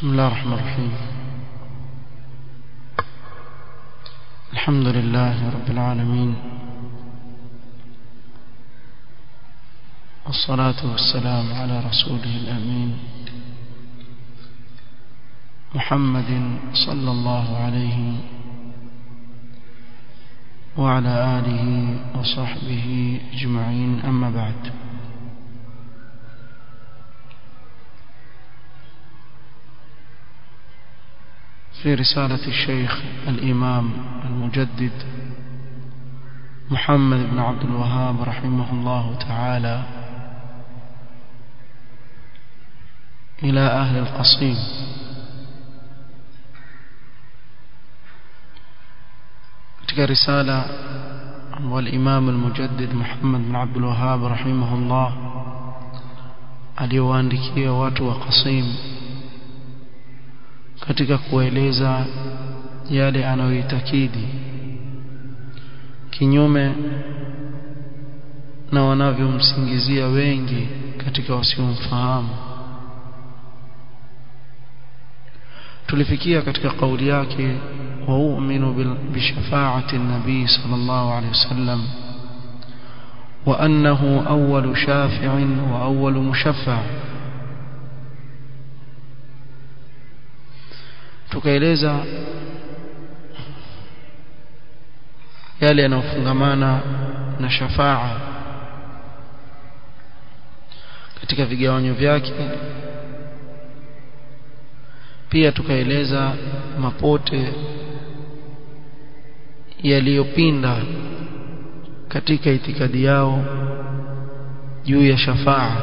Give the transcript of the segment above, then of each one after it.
بسم الله الرحمن الرحيم الحمد لله رب العالمين والصلاة والسلام على رسوله الأمين محمد صلى الله عليه وعلى آله وصحبه أجمعين أما بعد في رسالة الشيخ الإمام المجدد محمد بن عبد الوهاب رحمه الله تعالى إلى أهل القصيم katika risala والإمام المجدد محمد بن عبد الوهاب رحمه الله aliyowaandikia watu wa Qasim katika kueleza yale anayoitakidi kinyume na wanavyomsingizia wengi katika wasiomfahamu tulifikia katika kauli yake wauminu bishafaati nabii sallallahu alaihi wasallam وأنه أول شافع وأول مشفع tukaeleza yale yanayofungamana na shafaa katika vigawanyo vyake pia tukaeleza mapote yaliyopinda katika itikadi yao juu ya shafaa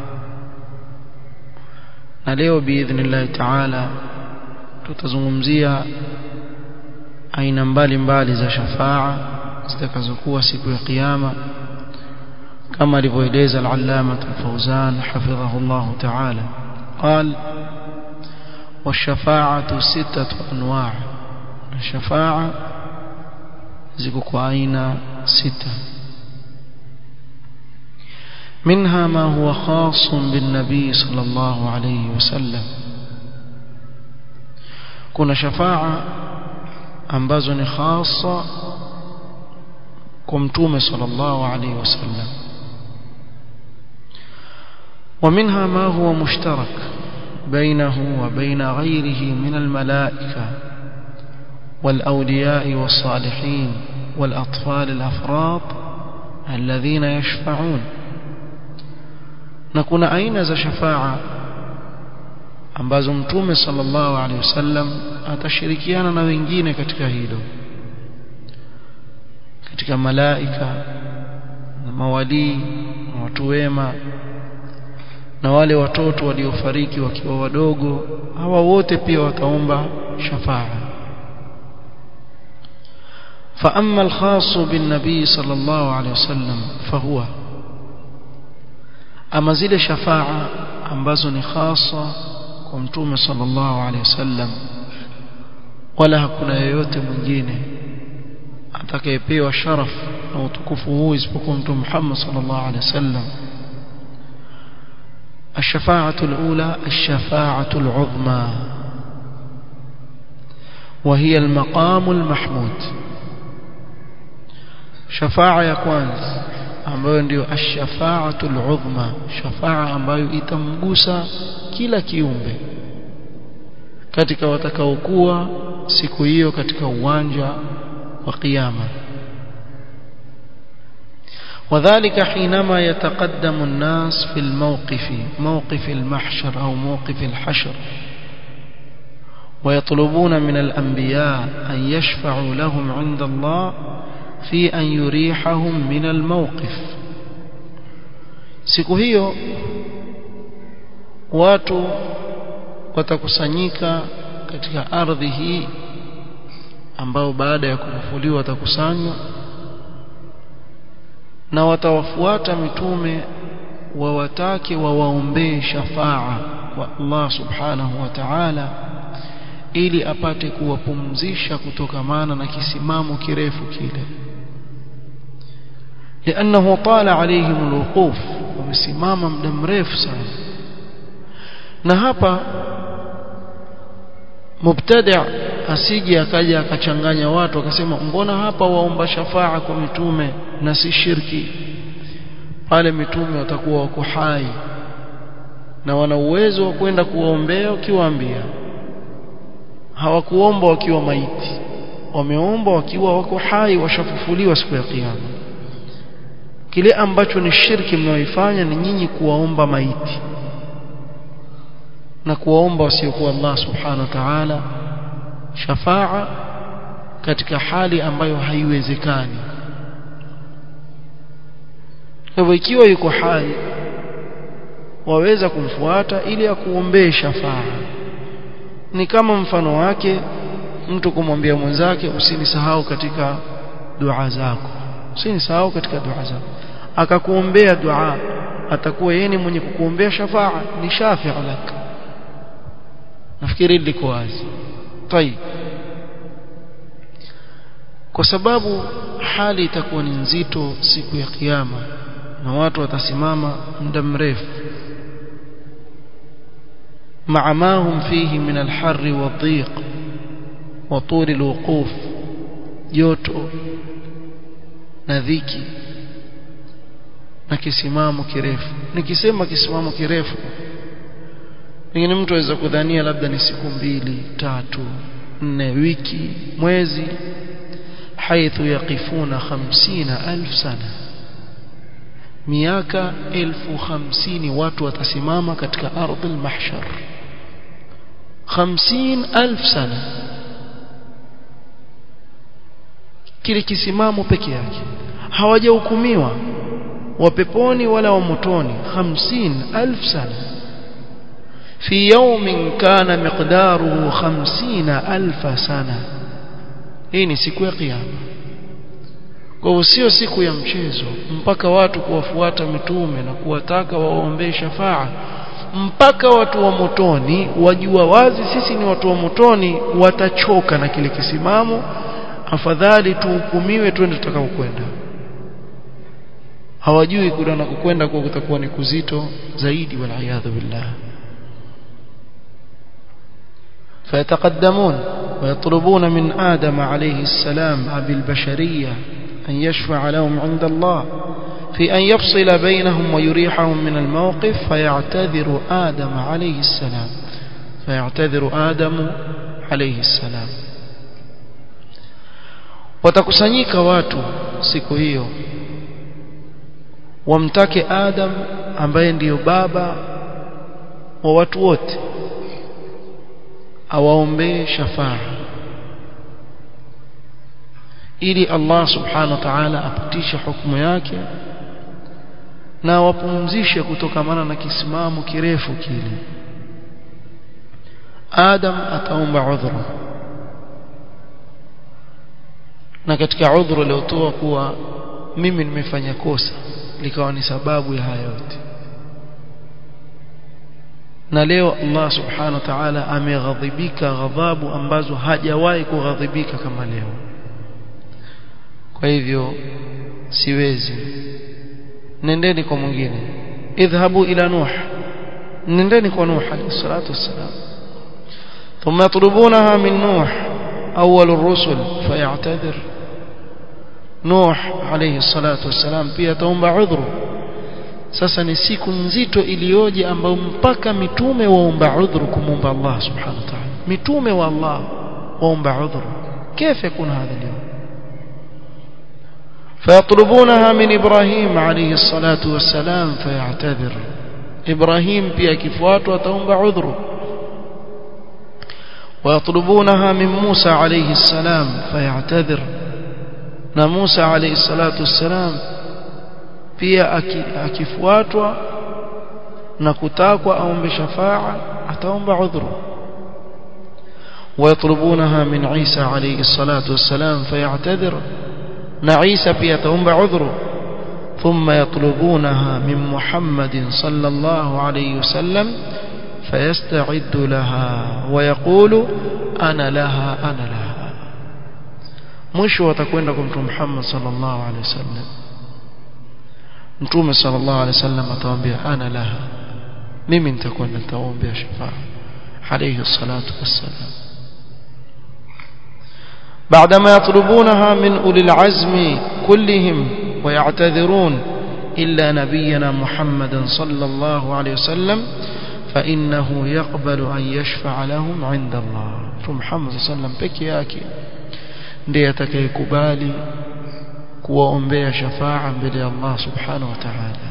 na leo biidhnillahi taala tutazungumzia aina mbalimbali za shafaa zitakazokuwa siku ya kiyama kama alivyoeleza al-allama al-fawzan hafidhahu Allah ta'ala قال والشفاعة ستة أنواع الشفاعة زكوك أين ستة منها ما هو خاص بالنبي صلى الله عليه وسلم kuna shafaa ambazo ni khasa kwa mtume sallallahu alaihi wasallam ومنها ما هو مشترك بينه وبين غيره من الملائكة والأولياء والصالحين والأطفال الأفراط الذين يشفعون نكون أين ذا شفاعة ambazo mtume sallallahu alaihi wasallam atashirikiana na wengine katika hilo katika malaika na mawalii na watu wema na wale watoto waliofariki wakiwa wadogo hawa wote pia wataomba shafaa فأما الخاص بالنبي صلى الله عليه وسلم فهو أما زل شفاعة ambazo ni khasa kwa mtume sallallahu alaihi wasallam wala hakuna yeyote mwingine atakayepewa sharaf na utukufu huu isipokuwa mtume Muhammad sallallahu alaihi wasallam الشفاعة الأولى الشفاعة العظمى وهي المقام المحمود شفاعة يا كwanza ambayo ndio ash-shafa'atul uzma shafa'a ambayo itamgusa kila kiumbe katika watakaokuwa siku hiyo katika uwanja wa kiyama وذلك حينما يتقدم الناس في الموقف موقف المحشر أو موقف الحشر ويطلبون من الأنبياء أن يشفعوا لهم عند الله في أن يريحهم من الموقف siku hiyo watu watakusanyika katika ardhi hii ambao baada ya kufufuliwa watakusanywa na watawafuata mitume wawatake wawaombee shafaa kwa Allah subhanahu wa ta'ala ili apate kuwapumzisha kutokamana na kisimamo kirefu kile لأنه طال عليهم الوقوف wamesimama muda mrefu sana na hapa mubtadi' asije akaja akachanganya watu akasema mbona hapa waomba shafaa kwa mitume na si shirki pale mitume watakuwa wako hai na wana uwezo wa kwenda kuwaombea ukiwaambia hawakuomba wakiwa maiti wameomba wakiwa wako hai washafufuliwa siku ya kiyama kile ambacho ni shirki mnaoifanya ni nyinyi kuwaomba maiti na kuwaomba wasiokuwa Allah subhanahu wa ta'ala shafaa katika hali ambayo haiwezekani hivyo ikiwa yuko hai waweza kumfuata ili akuombee shafaa ni kama mfano wake mtu kumwambia mwenzake usinisahau katika dua zako usinisahau katika dua zako akakuombea dua atakuwa yeye ni mwenye kukuombea shafaa ni shafi' lak nafikiri liko wazi طيب kwa sababu hali itakuwa ni nzito siku ya kiyama na watu watasimama muda mrefu مع ما هم فيه من الحر والضيق وطول الوقوف joto na dhiki na kisimamo kirefu nikisema kisimamo kirefu pengine mtu aweza kudhania labda ni siku mbili tatu nne wiki mwezi haithu yaqifuna 50000 sana miaka elfu hamsini watu watasimama katika ardhi al-mahshar 50000 sana kile kisimamo peke yake hawajahukumiwa wa peponi wala wa motoni 50000 sana في يوم كان مقداره خمسين ألف سنة hii ni siku ya kiyama kwa hivyo sio siku ya mchezo mpaka watu kuwafuata mitume na kuwataka waombee shafaa mpaka watu wa motoni wajua wazi sisi ni watu wa motoni watachoka na kile kisimamo afadhali tuhukumiwe twende tutakapokwenda hawajui kule na kukwenda kwa kutakuwa ni kuzito zaidi wal billah فيتقدمون ويطلبون من آدم عليه السلام أبي البشرية أن يشفع لهم عند الله في أن يفصل بينهم ويريحهم من الموقف فيعتذر آدم عليه السلام فيعتذر آدم عليه السلام watakusanyika watu siku hiyo wamtake Adam ambaye ndiyo baba wa watu wote awaombee shafaa ili Allah subhanahu wa ta'ala apitishe hukumu yake na wapumzishe kutokamana na kisimamo kirefu kile Adam ataomba udhuru na katika udhuru aliotoa kuwa mimi nimefanya kosa likawa ni sababu ya haya yote na leo Allah subhanahu wa ta'ala ameghadhibika ghadhabu ambazo hajawahi kughadhibika kama leo kwa hivyo siwezi nendeni kwa mwingine idhhabu ila nuh nendeni kwa nuh alayhi salatu wassalam thumma yatlubunaha min nuh awwal ar-rusul fayatadhir nuh alayhi salatu wassalam pia taomba udhuru sasa ni siku nzito iliyoje ambayo mpaka mitume waomba udhuru kumomba Allah subhanahu wa ta'ala mitume wa Allah waomba udhuru كيف يكون هذا اليوم فيطلبونها من إبراهيم عليه الصلاة والسلام فيعتذر إبراهيم pia kifuatwa ataomba udhuru ويطلبونها من موسى عليه السلام فيعتذر na Musa عليه الصلاة والسلام pia akifuatwa na kutakwa aombe shafaa ataomba udhuru ويطلبونها من عيسى عليه الصلاة والسلام فيعتذر نعيسى pia ataomba udhuru ثم يطلبونها من محمد صلى الله عليه وسلم فيستعد لها ويقول أنا لها أنا لها mwisho watakwenda kwa mtume Muhammad sallallahu alaihi wasallam mtume sallallahu alaihi wasallam atawaambia ana laha mimi nitakuwa nitaombea shafaa alayhi salatu wassalam بعدما يطلبونها من أولي العزم كلهم ويعتذرون إلا نبينا محمدا صلى الله عليه وسلم فإنه يقبل أن يشفع لهم عند الله محمد صلى الله عليه وسلم peke yake ndiye atakayekubali kuwaombea shafaa mbele ya Allah subhanahu wa ta'ala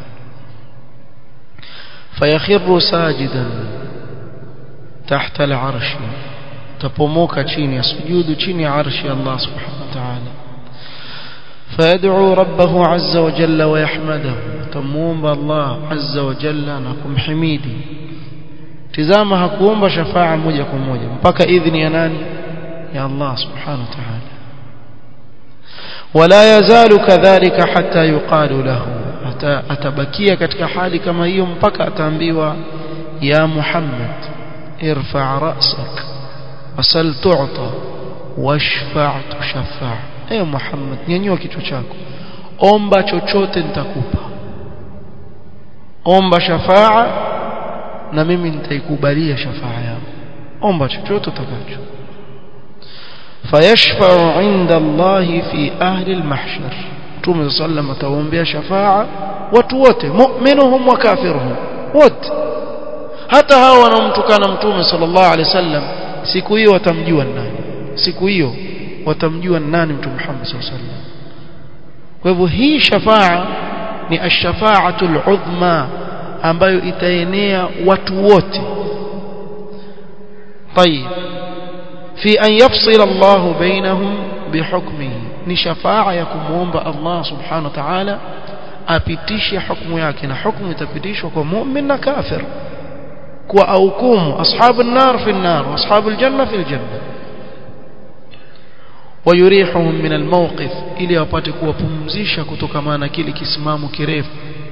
فيخر ساجدا تحت العرش تپوموka chini ya sujudu chini ya arshi Allah subhanahu wa ta'ala فيدعو ربه عز وجل ويحمده تموم الله عز وجل نكم حميدي tizama hakuomba shafaa moja kwa moja mpaka idhini ya nani ya Allah subhanahu wa ta'ala ولا يزال كذلك حتى يقال له atabakia katika hali kama hiyo mpaka ataambiwa ya Muhammad irfa' ra'sak wasal tu'ta washfa' tushaffa' ewe Muhammad nyanyua kichwa chako omba chochote nitakupa omba shafaa na mimi nitaikubalia shafaa yako omba chochote utakacho fayashfa'u 'inda Allah fi ahli al-mahshar Mtume sallam atawaombea shafaa watu wote mu'minuhum wa kafiruhum wote hata hao wanaomtukana Mtume sallallahu alaihi wasallam siku hiyo watamjua nani siku hiyo watamjua nani Mtume Muhammad sallallahu alaihi wasallam kwa hivyo hii shafaa ni ash-shafa'atul udhma ambayo itaenea watu wote طيب في أن يفصل الله بينهم بحكمه ni shafaa ya kumuomba Allah subhanahu wa ta'ala apitishe hukumu yake na hukumu itapitishwa kwa mu'min na kafir kwa aukumu ashabu an-nar fi an-nar wa ashabu al-janna fi al-janna wayurihum min al-mawqif ili wapate kuwapumzisha kutokana na kile kisimamo kirefu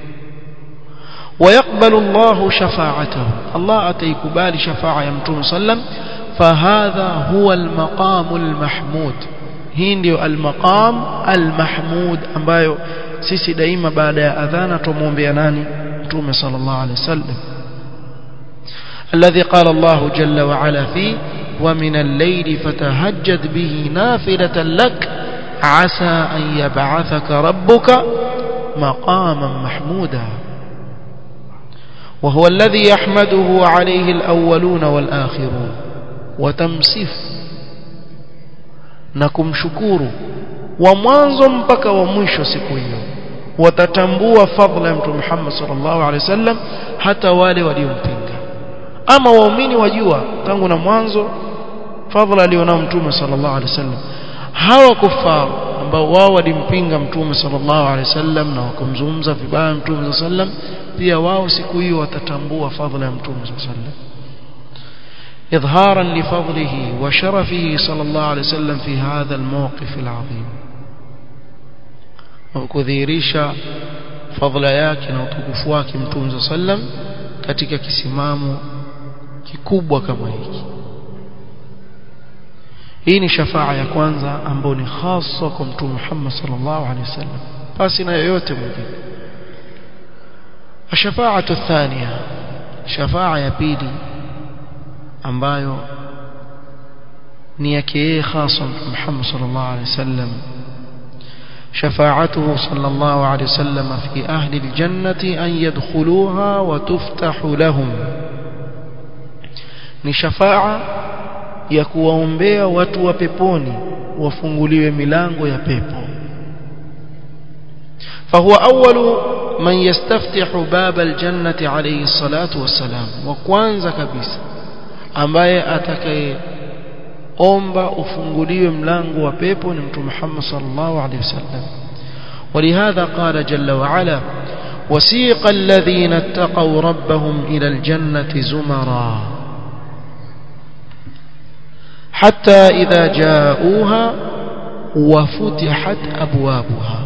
ويقبل الله شفاعته الله أتيكبال شفاعة يمتون صلى فهذا هو المقام المحمود hii ndio almaqam almahmud ambayo sisi daima baada ya adhana tumuombea nani mtume sallallahu alaihi wasallam الذي قال الله جل وعلا فيه ومن الليل فتهجد به نافلة لك عسى أن يبعثك ربك مقاما محمودا وهو الذي يحمده عليه الأولون والآخرون وتمسف na kumshukuru wa mwanzo mpaka wa mwisho siku hiyo watatambua fadhila ya mtume Muhammad sallallahu alaihi wasallam hata wale waliompinga ama waumini wajua tangu na mwanzo fadhila alionao mtume sallallahu alaihi wasallam hawa kufaru ambao wao walimpinga mtume sallallahu alaihi wasallam na wakamzungumza vibaya mtume sallallahu alaihi wasallam pia wao siku hiyo watatambua fadhila ya mtume sallallahu alaihi wasallam إظهارا لفضله وشرفه صلى الله عليه وسلم في هذا الموقف العظيم وكذيريشا فضل yake na utukufu wake mtume sallam katika kisimamo kikubwa kama hiki hii ni shafaa ya kwanza ambayo ni hasa kwa mtume Muhammad sallallahu alaihi wasallam basi na yoyote mwingine الشفاعه الثانيه شفاعه ya pili ambayo ni yake yeye hasa Muhammad sallallahu alaihi wasallam شفاعته صلى الله عليه وسلم في أهل الجنة أن يدخلوها وتفتح لهم ni shafaa ya kuwaombea watu wa peponi wafunguliwe milango ya pepo فهو أول من يستفتح باب الجنة عليه الصلاة والسلام وكوانزا كبيسا ambaye atakayeomba ufunguliwe mlango wa pepo ni mtume Muhammad sallallahu alaihi wasallam ولهذا قال جل وعلا وسيق الذين اتقوا ربهم إلى الجنة زمرا حتى إذا جاءوها وفتحت أبوابها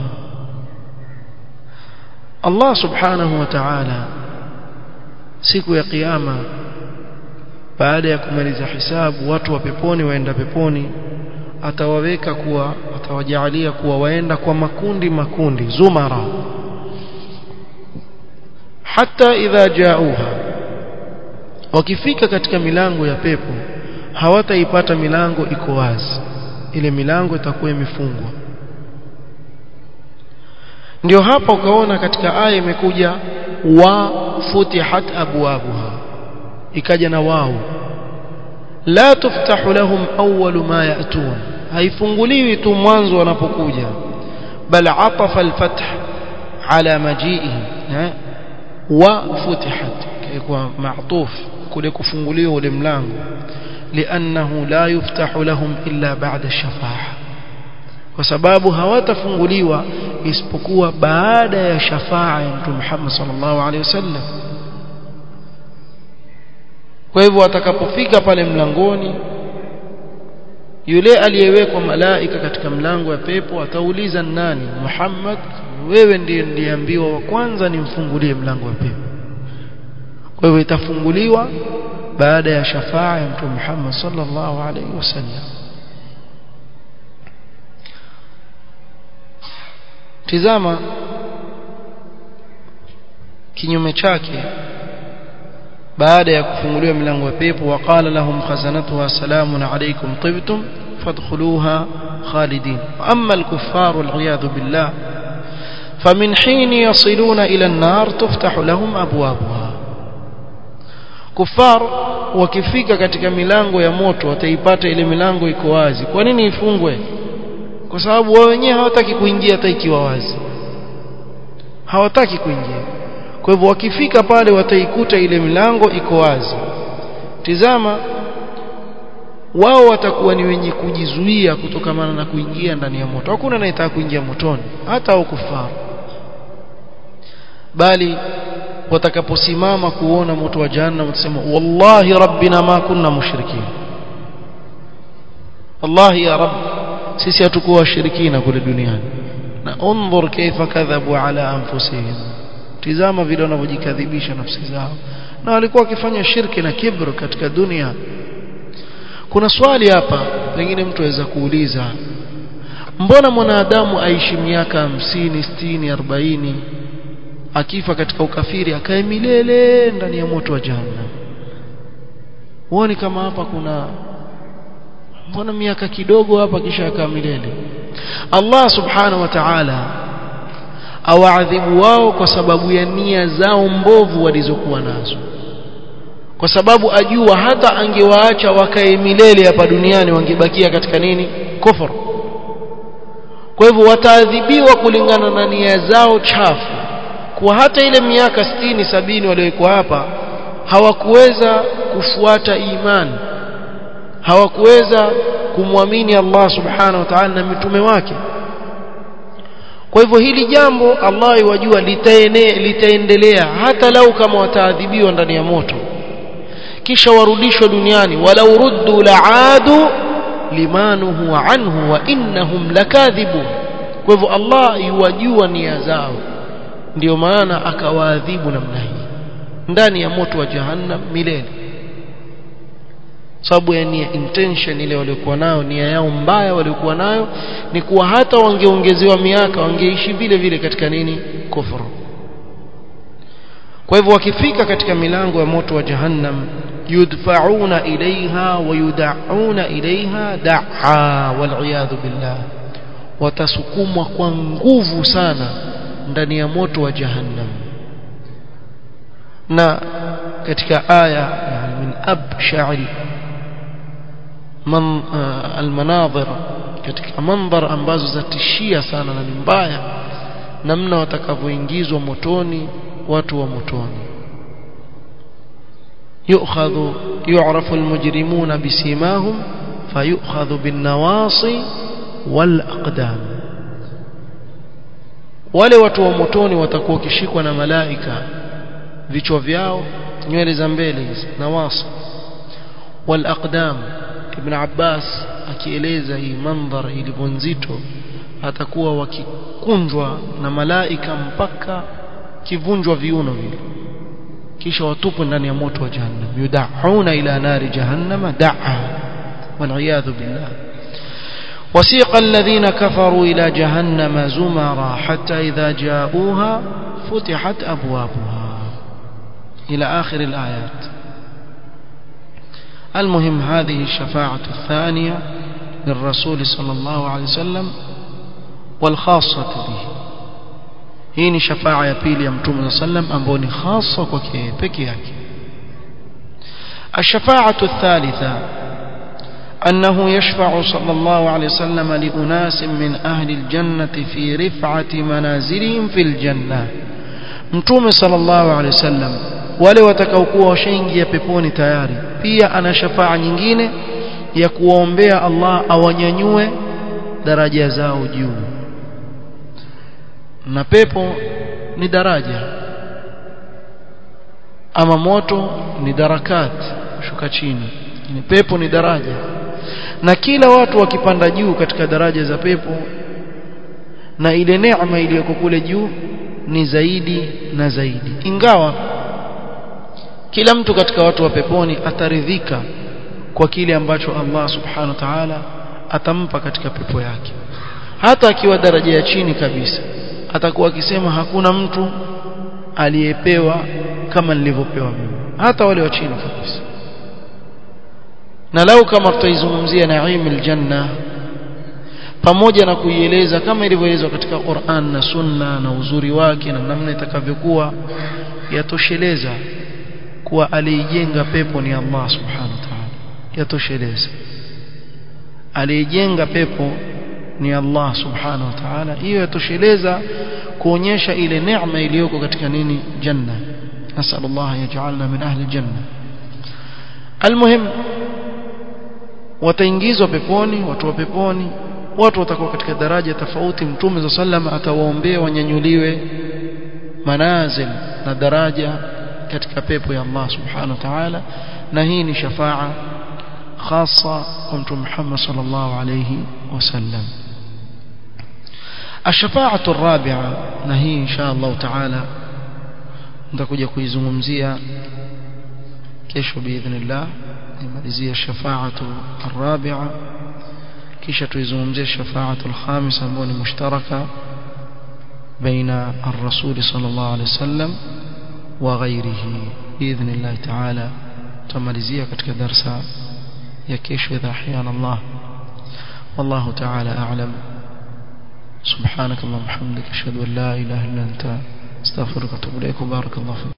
الله سبحانه وتعالى siku ya kiyama baada ya kumaliza hisabu watu wa peponi waenda peponi atawaweka kuwa atawajalia kuwa waenda kwa makundi makundi zumara hata idha jauha wakifika katika milango ya pepo hawataipata milango iko wazi ile milango itakuwa imefungwa ndio hapa ukaona katika aya imekuja wa futihat abwabuha ikaja na wao la tuftahu lahum awwalu ma ya'tun haifunguliwi tu mwanzo wanapokuja bal atafa alfath ala maji'ihi wa futihat kwa ma'tuf kule kufunguliwa ule mlango لأنه لا يفتح لهم إلا بعد الشفاعة kwa sababu hawatafunguliwa isipokuwa baada ya shafaa ya Mtume Muhammad sallallahu alaihi wasallam kwa hivyo watakapofika pale mlangoni yule aliyewekwa malaika katika mlango wa pepo atauliza nani Muhammad wewe ndiye ndiambiwa wa kwanza nimfungulie mlango wa pepo kwa hivyo itafunguliwa baada ya shafaa ya Mtume Muhammad sallallahu alaihi wasallam tizama kinyume chake baada ya kufunguliwa milango ya pepo waqala lahum khazanatuha salamun alaykum tibtum fadkhuluha khalidin amma al-kuffar wal billah فمن حين يصلون إلى النار تفتح لهم أبوابها كفار wakifika katika milango ya moto wataipata ile milango iko wazi kwa nini ifungwe kwa sababu wao wenyewe hawataki kuingia hata ikiwa wazi hawataki kuingia kwa hivyo wakifika pale wataikuta ile milango iko wazi tizama wao watakuwa ni wenye kujizuia kutokamana na kuingia ndani ya moto hakuna anayetaka kuingia motoni hata au kufaru bali watakaposimama kuona moto wa jahannam watasema wallahi rabbina ma kunna mushrikin wallahi ya rabb sisi hatukuwa washirikina kule duniani na undhur kaifa kadhabu ala anfusihim tizama vile wanavyojikadhibisha nafsi zao na walikuwa wakifanya shirki na kibr katika dunia kuna swali hapa pengine mtu aweza kuuliza mbona mwanadamu aishi miaka hamsini sitini arobaini akifa katika ukafiri akae milele ndani ya moto wa jahannam huoni kama hapa kuna mbona miaka kidogo hapa kisha akaa milele Allah subhanahu wa ta'ala awaadhibu wao kwa sababu ya nia zao mbovu walizokuwa nazo kwa sababu ajua hata angewaacha wakae milele hapa duniani wangebakia katika nini kufur kwa hivyo wataadhibiwa kulingana na nia zao chafu kwa hata ile miaka sitini sabini waliokuwa hapa hawakuweza kufuata imani hawakuweza kumwamini Allah subhanahu wa ta'ala na mitume wake kwa hivyo hili jambo Allah yajua litaendelea hata lau kama wataadhibiwa ndani ya moto kisha warudishwe duniani walau ruddu la'adu limanuhu anhu wa innahum lakadhibun kwa hivyo Allah yuwajua nia zao ndio maana akawaadhibu namna hii ndani ya moto wa jahannam milele sababu ya nia intention ile waliokuwa nayo nia yao mbaya waliokuwa nayo ni kuwa hata wangeongezewa miaka wangeishi vile vile katika nini kufuru kwa hivyo wakifika katika milango ya moto wa jahannam yudfa'una ilaiha wa yud'auna ilaiha da'a wal billah watasukumwa kwa nguvu sana ndani ya moto wa jahannam na katika aya min absha'il man almanadhir katika mandhar ambazo zatishia sana na ni mbaya namna watakavyoingizwa motoni watu wa motoni يؤخذ يعرف المجرمون بسيماهم فيؤخذ بالنواصي والأقدام wale watu wa motoni watakuwa kishikwa na malaika vichwa vyao nywele za mbele hizi nawasi wal aqdam ibn Abbas akieleza hii mandhar ilivyo nzito atakuwa wakikunjwa na malaika mpaka kivunjwa viuno vile kisha watupwe ndani ya moto wa jahannam yudauna ila nari jahannama da'a wal billah وسيق الذين كفروا إلى جهنم زمرا حتى إذا جاءوها فتحت أبوابها إلى آخر الآيات المهم هذه الشفاعة الثانية للرسول صلى الله عليه وسلم والخاصة به hii ni shafaa ya pili ya mtume sallam ambayo ni hasa kwake peke yake الشفاعة الثالثة أنه يشفع صلى الله عليه وسلم لأناس من أهل الجنة في رفعة منازلهم في الجنة mtume sallallahu alaihi wasallam wale watakaokuwa washaingia peponi tayari pia ana shafaa nyingine ya kuwaombea Allah awanyanyue daraja zao juu na pepo ni daraja ama moto ni darakat shuka chini ni pepo ni daraja na kila watu wakipanda juu katika daraja za pepo na ile neema iliyoko kule juu ni zaidi na zaidi ingawa kila mtu katika watu wa peponi ataridhika kwa kile ambacho Allah subhanahu wa ta'ala atampa katika pepo yake hata akiwa daraja ya chini kabisa atakuwa akisema hakuna mtu aliyepewa kama nilivyopewa mimi hata wale wa chini kabisa na lau kama tutaizungumzia naim aljanna pamoja na kuieleza kama ilivyoelezwa katika Qur'an na Sunna na uzuri wake na namna itakavyokuwa yatosheleza kuwa aliijenga pepo ni Allah subhanahu wa ta'ala yatosheleza aliijenga pepo ni Allah subhanahu wa ta'ala hiyo yatosheleza kuonyesha ile neema iliyoko katika nini janna nasallallahu yaj'alna min ahli janna almuhim wataingizwa peponi watu wa peponi watu watakuwa katika daraja tofauti mtume za sallam atawaombea wanyanyuliwe manazil na daraja katika pepo ya Allah subhanahu wa ta'ala na hii ni shafaa khasa kwa mtume Muhammad sallallahu alayhi wasallam الشفاعة الرابعة نهي إن شاء الله تعالى nitakuja kuizungumzia kesho biidhnillah nimalizie shafaatu الرابعة kisha tuizungumzie shafaatu الخامسة ambayo ni mushtaraka baina الرسول صلى الله عليه وسلم وغيره باذن الله تعالى tumalizia katika darsa ya kesho idha ahyana Allah والله تعالى أعلم سبحانك اللهم وبحمدك اشهد ان لا اله الا انت استغفرك واتوب اليك وبارك الله فيك